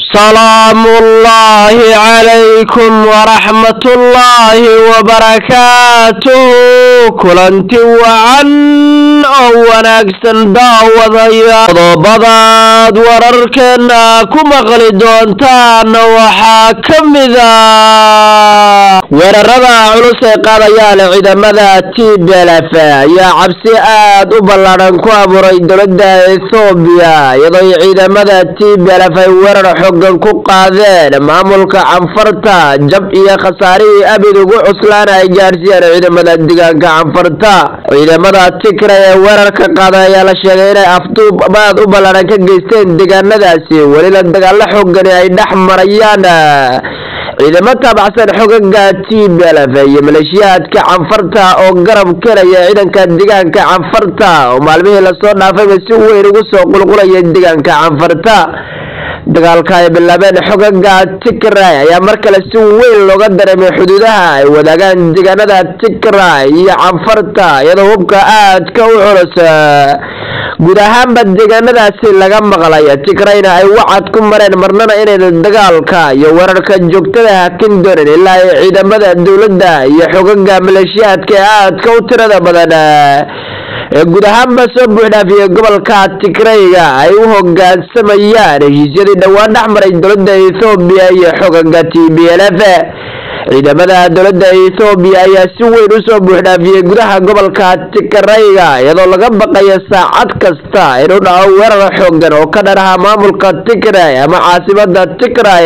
سلام الله عليكم ورحمة الله وبركاته kulanti wacan oo wanaagsan daawadaya qodobadaad wararkeena ku maqli doontaan waxaa ka mida weerarada culus ee qaadayaan ciidamada tblf ayaa cabsi aad u ballaadhan ku abuuray dowladda ethoobiya iyadoo ciidamada tblf ay weerar xogan ku qaadeen maamulka canfarta jab iyo khasaarihii abid ugu cuslaan ay gaadhsiiyeen ciidamada deegaanka canfarta ciidamada tikra ee weerarka qaaday ayaa la sheegay inay afduub aad u ballaadhan ka geysteen deegaanadaasi welina dagaalo xoogani ay dhex marayaan ciidamo taabacsan xogaga tblf iyo maleeshiyaadka canfarta oo garab kelaya ciidanka deegaanka canfarta oo maalmihii lasoo dhaafayba si weyn ugu soo qulqulaya deegaanka canfarta dagaalka ay bilaabeen xogaga tigray ayaa mar kale si weyn looga dareemay xuduudaha ay wadaagaan deegaanada tigray iyo canfarta iyadoo hubka aadka u culus guud ahaanba deegaanadaasi laga maqlay tigrayna ay wacad ku mareen marnana inayna dagaalka iyo weerarka joogtada hakin doonin ilaa ay ciidamada dowladda iyo xogaga maleeshiyaadka ee aadka u tirada badan ee guud ahaanba soo buuxdhaafiyey gobolka tigrayga ay u hogaansamayaan heshiisyadii dhowaan dhex maray dowladda ethoobiya iyo xogaga t b l f ciidamada dowladda ethoobiya ayaa si weyn usoo buuxdhaafiyey gudaha gobolka tigrayga iyadoo laga baqayo saacad kasta inuu dhaco weerar xoogan oo ka dhanaha maamulka tigray ama caasimada tigray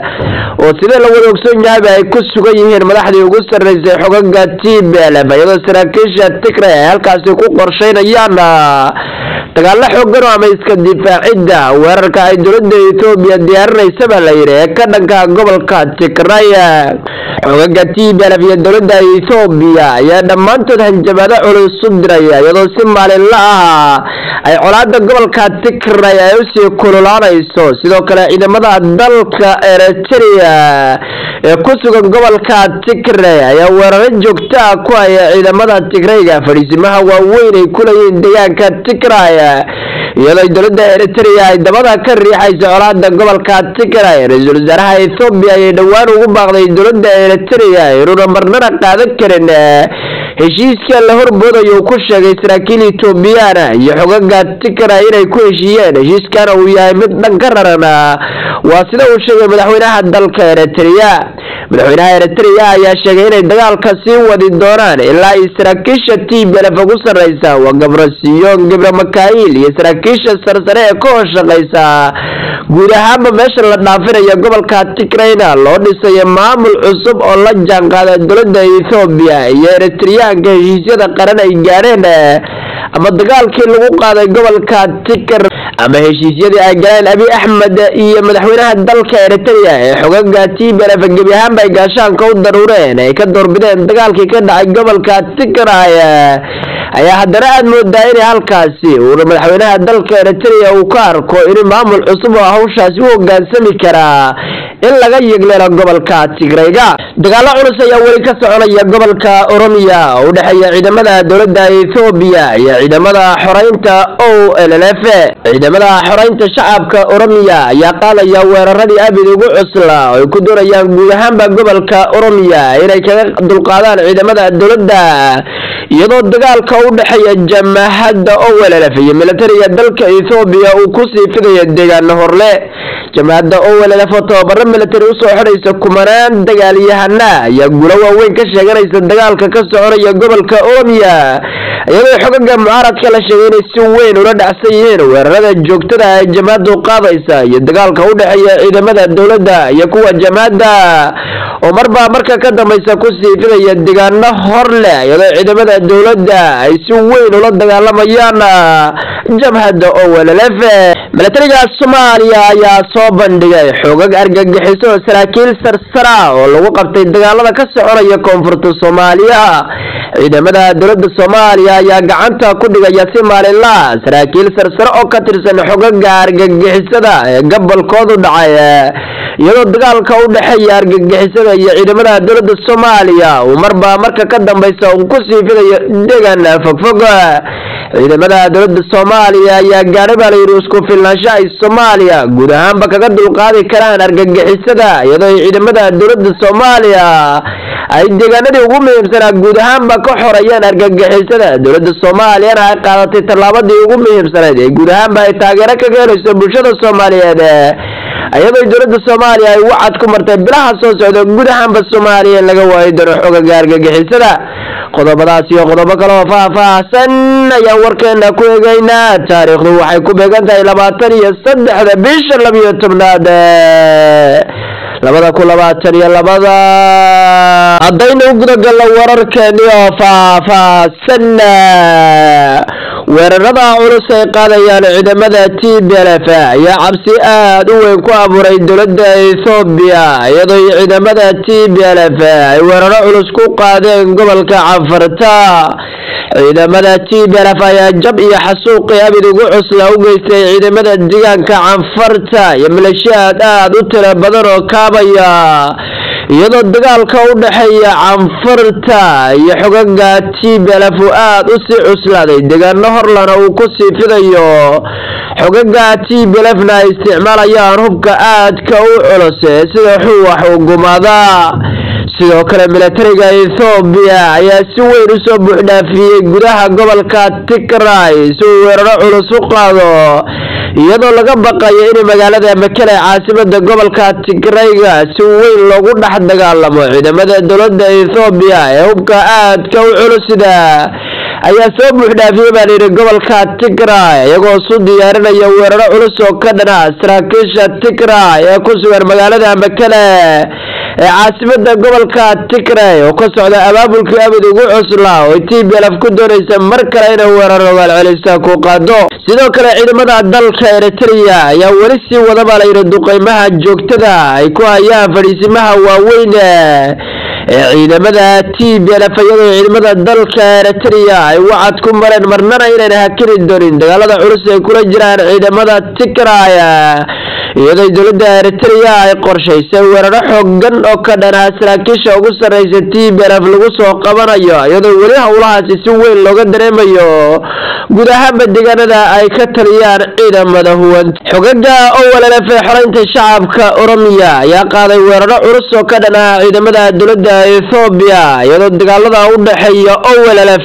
oo sidee la wada ogsoon yahayba ay ku sugan yihiin madaxdii ugu sarreysay xogaga t b l f iyadoo saraakiisha tigray ay halkaasi ku qorsheynayaan dagaalo xoogan oo ama iska difaacidda weerarka ay dowladda ethoobiya diyaarinaysa baa la yidhi ee ka dhanka gobolka tigray xogaga t b l f iyo dowladda ethoobiya ayaa dhammaantood hanjabaado culus u diraya iyadoo si maalinla ah ay colaada gobolka tigray ay usii kululaanayso sidoo kale ciidamada dalka eritrea ee ku sugan gobolka tigray ayaa weeraro joogto ah ku haya ciidamada tigrayga fadhiisimaha waaweyn ay ku leeyihiin deegaanka tigray iyadoo dowladda eritrea ay dabada ka riixaysa colaada gobolka tigray ra-iisul wasaaraha ethoobiya ayay dhowaan ugu baaqday dowladda eritrea inuuna marnana qaadan karin heshiiska la horboodayo uu ku sheegay saraakiil etoobiyana iyo xogaga tigray inay ku heshiiyeen heshiiskana uu yahay mid dhan ka raran waa sida uu sheegay madaxweynaha dalka eritrea madaxweynaha eritrea ayaa sheegay inay dagaalka sii wadi doonaan ilaa ay saraakiisha t b lf ugu sarreysa waa gabrasiyon gibra makail iyo saraakiisha sarsare ee ka hoshaqeysa guud ahaanba meesha la dhaafinayo gobolka tigrayna loo dhisayo maamul cusub oo la jaanqaada dowladda ethoobiya iyo eritreyaanka heshiisyada qaran ay gaadheen ama dagaalkii lagu qaaday gobolka tigr ama heshiisyadii ay galeen abi axmed iyo madaxweynaha dalka eritrea ee xogaga t b lf gebi ahaanba ay gaashaanka u daruureen ay ka doorbideen dagaalkii ka dhacay gobolka tigray ayaa haddana aada moodaa inay halkaasi uuna madaxweynaha dalka eritrea uu ka arko in maamul cusub oo hawshaasi u hogaansami karaa in laga yegleelo gobolka tigrayga dagaalo culus ayaa weli ka soconaya gobolka oromiya oo u dhexeeya ciidamada dowladda ethoobiya iyo ciidamada xoreynta o l l f ciidamada xoreynta shacabka oromiya ayaa qaadaya weeraradii abid ugu cusla oo ay ku doonayaan guud ahaanba gobolka oromiya inay kaga dulqaadaan ciidamada dowladda iyadoo dagaalka u dhexeeya jamahadda owelelf iyo militariga dalka ethoobiya uu kusii fidayo deegaano horle jamahadda owelelf oo tababaro militari usoo xidhaysa kumanaan dagaalyahana ayaa guulo waaweyn ka sheeganaysa dagaalka ka soconaya gobolka oromiya iyadoo xogaga mucaaradka la sheegay inay si weyn ula dhacsan yihiin weerarada joogtada ay jamahaddu qaadaysa iyo dagaalka u dhexeeya ciidamada dowladda iyo kuwa jamahadda oo marbaa marka ka dambaysa kusii fidaya deegaano hor leh iyadoo ciidamada dowladda ay si weyn ula dagaalamayaan jabhadda owelelf milatariga soomaaliya ayaa soo bandhigay xoogag argagixiso oo saraakiil sarsara oo lagu qabtay dagaalada ka soconaya koonfurta soomaaliya ciidamada dowladda soomaaliya ayaa gacanta ku dhigaya si maalinla saraakiil sarsare oo ka tirsan xogaga argagixisada ee gobolkoodu dhacay iyadoo dagaalka u dhexeeya argagixisada iyo ciidamada dowladda soomaaliya uu marba marka ka dambaysa uu kusii fiday tegayo degan fogfog ciidamada dowladda soomaaliya ayaa gaadhay baa layidhi isku filnaansho ay soomaaliya guud ahaanba kaga dulqaadi karaan argagixisada iyadoo ay ciidamada dowladda soomaaliya ay deegaanadii ugu muhiimsanaa guud ahaanba ka xoreeyeen argagixisada dowladda soomaaliyana ay qaadatay tallaabadii ugu muhiimsanayd ee guud ahaanba ay taageero kaga helayso bulshada soomaaliyeed iyadoo dowladda soomaaliya ay wacad ku martay bilaha soo socda guud ahaanba soomaaliya in laga waayi doono xogaga argagixisada qodobadaas iyo qodobo kale oo faah-faahsan ayaan warkeena ku eegeynaa taariikhdu waxay ku beegan tahay labaatan iyo saddexda bisha labiyo tobnaad labada kun labaatan iyo labada haddaynu gudagalno wararkeeni oo faah-faahsan weerarada culus ay qaadayaan ciidamada t b l f ayaa cabsi aada u weyn ku abuuray dowladda ethoobiya iyadoo ciidamada t b l f ay weeraro culus ku qaadeen gobolka cafarta ciidamada t b l f ayaa jab iyo xasuuqii abid ugu cusla u geystay ciidamada deegaanka canfarta iyo maleeshiyaad aada u tiro badan oo kaabaya iyadoo dagaalka u dhexeeya canfarta iyo xogaga t b l f uu aada u sii cuslaaday deegaano horlana uu ku sii fidayo xogaga t b l f na ay isticmaalayaan hubka aadka u culus sida xuwax uu gumaada sidoo kale milatariga ethoobiya ayaa si weyn usoo buuxdhaafiyey gudaha gobolka tigray si uu weeraro culus u qaado iyadoo laga baqayo in magaalada makele caasimada gobolka tigrayga si weyn loogu dhex dagaalamo ciidamada dowladda ethoobiya ee hubka aadka u culusida ayaa soo buuxdhaafiyey baa layidhi gobolka tigray iyagoo isu diyaarinaya weeraro culus oo ka dhana saraakiisha tigray ee ku sugan magaalada makele ee caasimada gobolka tigray oo ka socda abaabulkii abid ugu cuslaa oo t b lf ku doonaysa mar kale inay weerar ogaalcelisa ku qaado sidoo kale ciidamada dalka eritrea ayaa weli sii wada baa layidhi duqeymaha joogtada ay ku hayaan fadhiisimaha waaweyn ee ciidamada t b lf iyadoo ciidamada dalka eritrea ay wacad ku mareen marnana inayna hakini doonin dagaalada culus ay kula jiraan ciidamada tigray iyadoo dowladda eritrea ay qorshaysay weeraro xoogan oo ka dhanaa saraakiisha ugu sarreysa t b lf lagu soo qabanayo iyadoo weli howlahaasi si weyn looga dareemayo guud ahaanba deegaanada ay ka taliyaan ciidamada huwan xogaga owllf ee xoreynta shacabka oromiya ayaa qaaday weeraro culus oo ka dhanaa ciidamada dowladda ethoobiya iyadoo dagaalada u dhexeeya owllf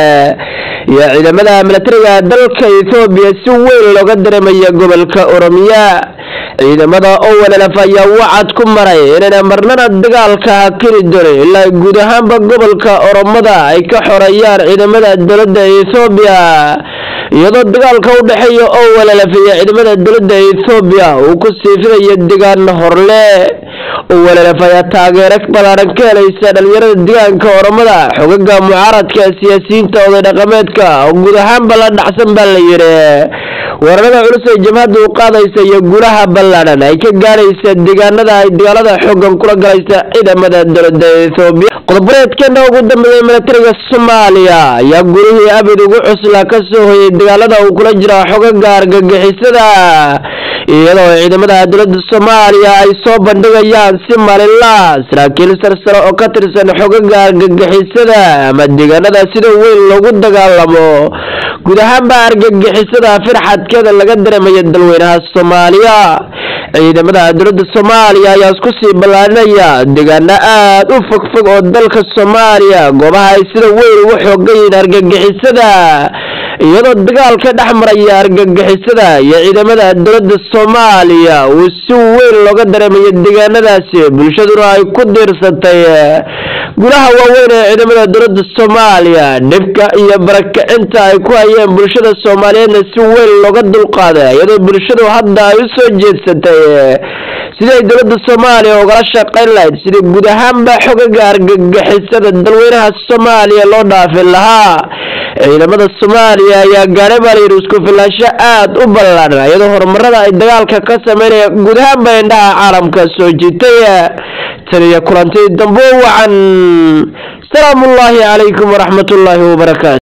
iyo ciidamada milatariga dalka ethoobiya si weyn looga dareemaya gobolka oromiya ciidamada owllf ayaa wacad ku maray inayna marnana dagaalka hakini doonin ilaa guud ahaanba gobolka oromada ay ka xoreeyaan ciidamada dowladda ethoobiya iyadoo dagaalka u dhexeeya owllf iyo ciidamada dowladda ethoobiya uu ku sii fidayo deegaan horle owllf ayaa taageero balaaran ka helaysa dhalinyarada deegaanka oromada xogaga mucaaradka siyaasiyiinta oday dhaqameedka oo guud ahaanba la dhacsan baa la yidhi weerarada culus ay jabhadda u qaadaysa iyo guulaha ballaadhan ay ka gaaraysa deegaanada ay dagaalada xoogan kula galaysa ciidamada dowladda ethoobiya qodobareedkeena ugu dambeeyay milatariga soomaaliya ayaa gurihii abid ugu cusla ka soo hoyay dagaalada uu kula jira xogaga argagixisada iyadoo ciidamada dowladda soomaaliya ay soo bandhigayaan si maalinla saraakiil sarsare oo ka tirsan xogaga argagixisada ama deegaanada sida weyn loogu dagaalamo guud ahaanba argagixisada firxadkeeda laga dareemaya dalweynaha soomaaliya ciidamada dowladda soomaaliya ayaa isku sii ballaarinaya deegaano aada u fogfog oo dalka soomaaliya goobaha ay sida weyn ugu xoogan yihiin argagixisada iyadoo dagaalka dhex maraya argagixisada iyo ciidamada dowladda soomaaliya uu si weyn looga dareemayo deegaanadaasi bulshaduna ay ku diirsatay gulaha waaweyn ee ciidamada dowladda soomaaliya dhibka iyo barakacinta ay ku hayeen bulshada soomaaliyeedna si weyn looga dulqaaday iyadoo bulshadu hadda ay u soo jeedsatay siday dowladda soomaaliya ugala shaqayn lahayd sidii guud ahaanba xogaga argagixisada dalweynaha soomaaliya loo dhaafin lahaa ciidamada soomaaliya ayaa gaadhay baa layidhi isku filaansho aada u ballaaran iyadoo horumarada ay dagaalka ka sameynaya guud ahaanba indhaha caalamka soo jiitay tan iyo kulantii dambo wacan salaamu ullaahi calaykum waraxmat ullaahi wabarakaatu